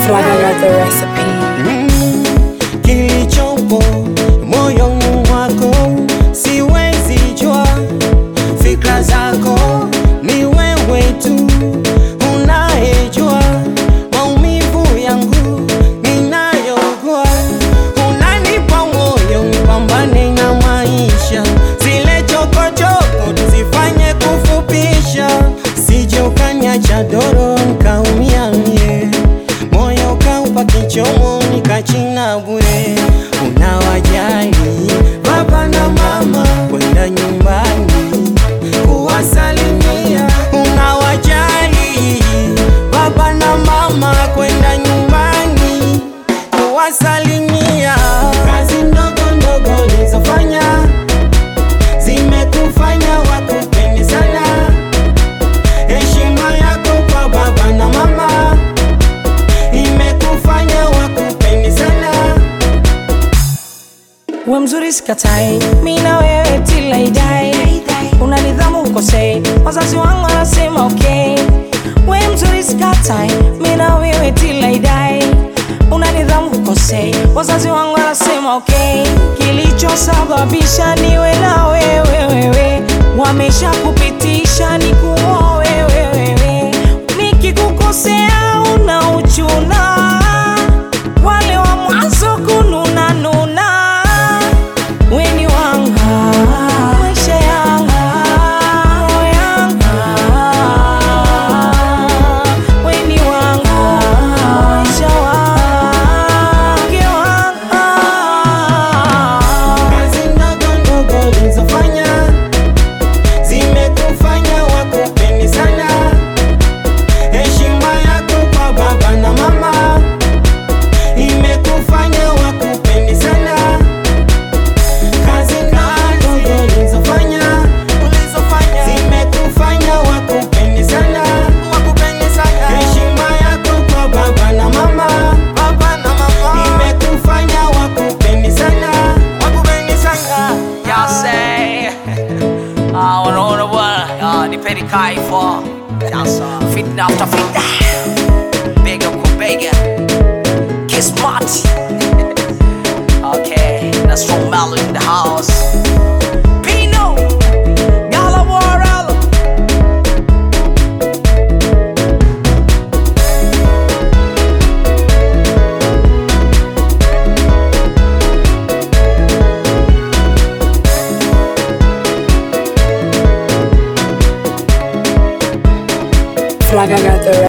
Flag, I got the recipe. Mm, kilichopo moyoni mwako siwezi jua, fikra zako ni wewe tu unayejua, maumivu yangu ninayogua, unanipa moyo nipambane na maisha, zile chokochoko tuzifanye kufupisha, sije ukaniacha doro nikaumia mie moyo kaupa kichomo nikachina bure. Unawajali baba na mama kwenda nyumbani kuwasalimia, unawajali baba na mama kwenda nyumbani kuwasalimia. Kazi ndogo ndogo ulizofanya zimekufanya wakupende sana, heshima yako kwa baba na mama imekufanya wakupende sana. we mzuri sikatai, mi na wewe till I die. Una nidhamu ukosei, wazazi wangu wanasema okay. We mzuri sikatai, mi na wewe till I die. Una nidhamu ukosei, wazazi wangu wanasema okay. Kilichosababisha niwe na wewe wewe, wamesha kupitisha ni kuoa wewe wewe. Nikikukosea una uchuna, wale wa mwanzo kununa nuna Weni wanga maisha yanga roho yanga Weni wanga maisha wange wanga Kazi ndogo ndogo ulizofanya zimekufanya wakupende sana. Heshima yako kwa baba na mama imekufanya wakupende sana. Kazi ndogo ulizofanya zimekufanya wakupende sana. Heshima yako kwa baba na mama imekufanya wakupende sana. Jag säger Ja, unaona bwana Ja, nipeni kaifo Alltså, fitna after fitna Bega kwa bega Kismat Okay, that's from Mellow in the house Pino Gala Warrell Flag, I got the